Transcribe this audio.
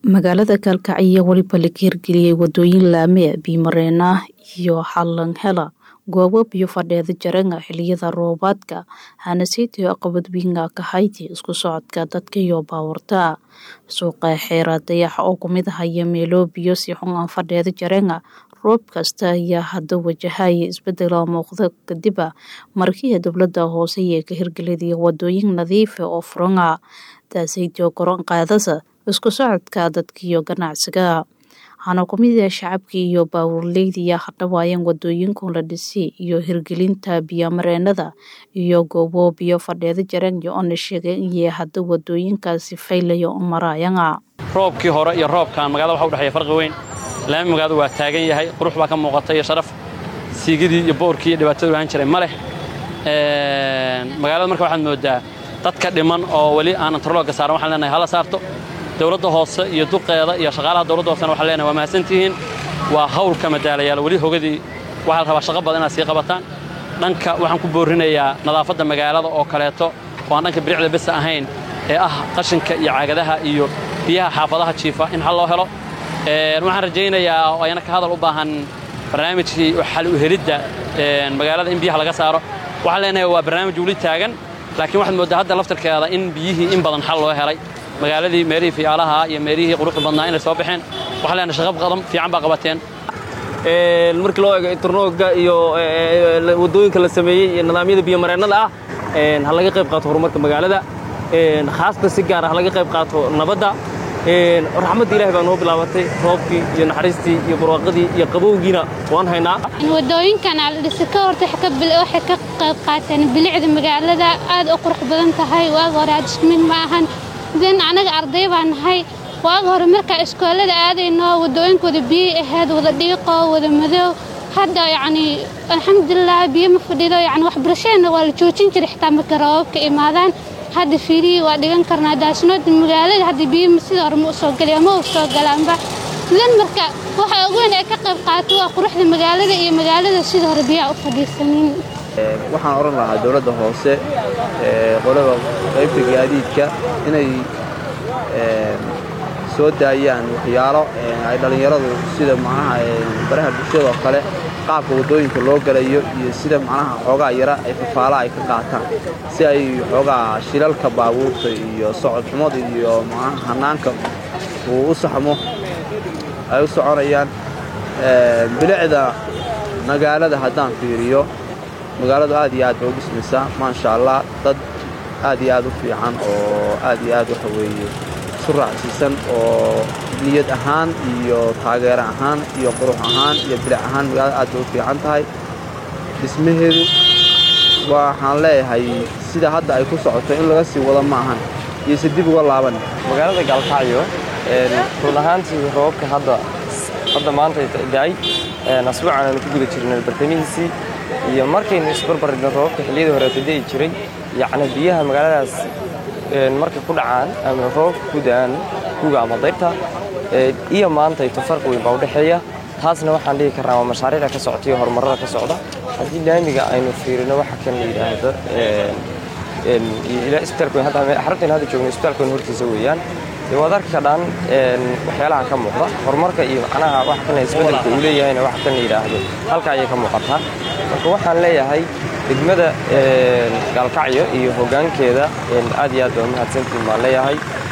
magaalada gaalkacyo weliba laga hirgeliyey wadooyin laame biyo-mareen ah iyo xalanhela goobo biyo fadheeda jaranga xiliyada roobaadka hanaseytiyo aqabad wiinga ka hayti isku socodka dadka iyo baawarta suuqa xeera dayax oo kumid ahaya meelo biyo si xun aan fadheeda jarenga roob kasta ayaa hadda wajahaya isbedela muuqda kadiba markii dowlada hoose ee ka hirgeliyay wadooyin nadiifa oo furanga taasaytio koron qaadasa isku socodka dadka iyo ganacsiga waxaana kumid ah shacabkii iyo baawurleydiya hadhawaayeen wadooyinku la dhisay iyo hirgelinta biyomareenada iyo goobo biyo fadheeda jarenga oona sheegay inay hadda wadooyinkaasi faylaya u maraayanga roobkii hore iyo roobkan magaalada waxa udhexeeya farqi weyn laami magaalada waa taagan yahay qurux baa ka muuqata iyo sharaf siigidii iyo boorkii iyo dhibaatadu ahaan jiray ma leh magaalada marka waxaad moodaa dadka dhiman oo weli aan interlooga saaran waxaan leenahay hala saarto dowladda hoose iyo duqeeda iyo shaqaalaha dowladda hoosena waxaan leenahay waa mahadsantihiin waa hawlka madaalayaal weli hogadii waxaa la rabaa shaqo badan inaad sii qabataan dhanka waxaan ku boorinayaa nadaafadda magaalada oo kaleeto oo aan dhanka biricda besa ahayn ee ah qashinka iyo caagadaha iyo biyaha xaafadaha jiifa in xal loo helo waxaan rajaynayaa oo ayna ka hadal u baahan barnaamijkii xal u helidda magaalada in biyaha laga saaro waxaan leenahay waa barnaamij weli taagan laakiin waxaad mooddaa hadda laftarkeeda in biyihii in badan xal loo helay magaaladii meelihii fiyaalaha iyo meelihii quruxda badnaa inay soo baxeen waxaan leenahay shaqo qadan fiican baa qabateen markii loo eego internoogga iyo waddooyinka la sameeyey iyo nidaamyada biyomareennada ah ha laga qayb qaato horumarka magaalada khaasatan si gaara ha laga qayb qaato nabadda raxmadda ilahay baa noo bilaabatay roobkii iyo naxariistii iyo barwaaqadii iyo qabowgiina waan haynaa wadooyinkan aldhisa ka horta waxay ka qayb qaateen bilicda magaalada aad u qurux badan tahay waaga hore aadismid ma ahan den anaga arday baa nahay waaga hore markaa iskoolada aadayno wadooyinkooda biyay ahayd wada dhiiqo wada madow hadda yacni alxamdulilah biyo ma fadhido yani waxbarashadeenna waa la joojin jiray xitaa markay roobabka imaadaan hadda fiirihii waa dhigan karnaa daasnooda magaalada hadda biyo sida hore ma u soo geliya ma u soo galaanba dan marka waxa ugu weyn ay ka qayb qaato waa quruxda magaalada iyo magaalada sida hore biyaha u fadhiisanin waxaan odhan lahaa dowladda hoose qolada qaybta gaadiidka inay soo daayaan waxyaalo ay dhallinyaradu sida macnaha baraha bulshada oo kale qaabka waddooyinka loo galayo iyo sida macnaha xoogaa yara ay fafaala ay ka qaataan si ay xoogaa shilalka baabuurta iyo socod xumada iyo macnaha hannaanka uu u saxmo ay u soconayaan bilicda magaalada haddaan fiiriyo magaaladu aad iyo aad bay u dhismaysaa maasha allah dad aad iyo aad u fiican oo aad iyo aad waxa weeye isu raacsiisan oo niyad ahaan iyo taageero ahaan iyo qurux ahaan iyo bilic ahaan magaalada aad bay u fiican tahay dhismaheedu waxaan leeyahay sida hadda ay ku socoto in laga sii wado ma ahan iyose dib uga laaban magaalada gaalkacyo run ahaantii roobka hadda hadda maanta da'ay asbuucan aanu ku guda jirnay bartamihiisii iyo markaynu isbarbarigno roobabka xilliyadii horeeta da'i jiray yacni biyaha magaaladaas markay ku dhacaan ama roobka ku da'aan kuga ama dayrta iyo maantayto farqi weyn baa u dhexeeya taasna waxaan dhihi karnaa waa mashaariicda ka socota iyo horumarrada ka socda haddii laamiga aynu fiirino waxa kan la yidhaahdo xaruntayn hadda joogno isbitaalkoon hortiisa weeyaan dee waad arki kadhaan waxyaalaha ka muuqda horumarka iyo macnaha waxa kan isbeddelka uu leeyahayna waxa kan la yidhaahdo halka ayay ka muuqataa marka waxaan leeyahay degmada gaalkacyo iyo hoggaankeeda aad iyo aad baa mahadsantiin baan leeyahay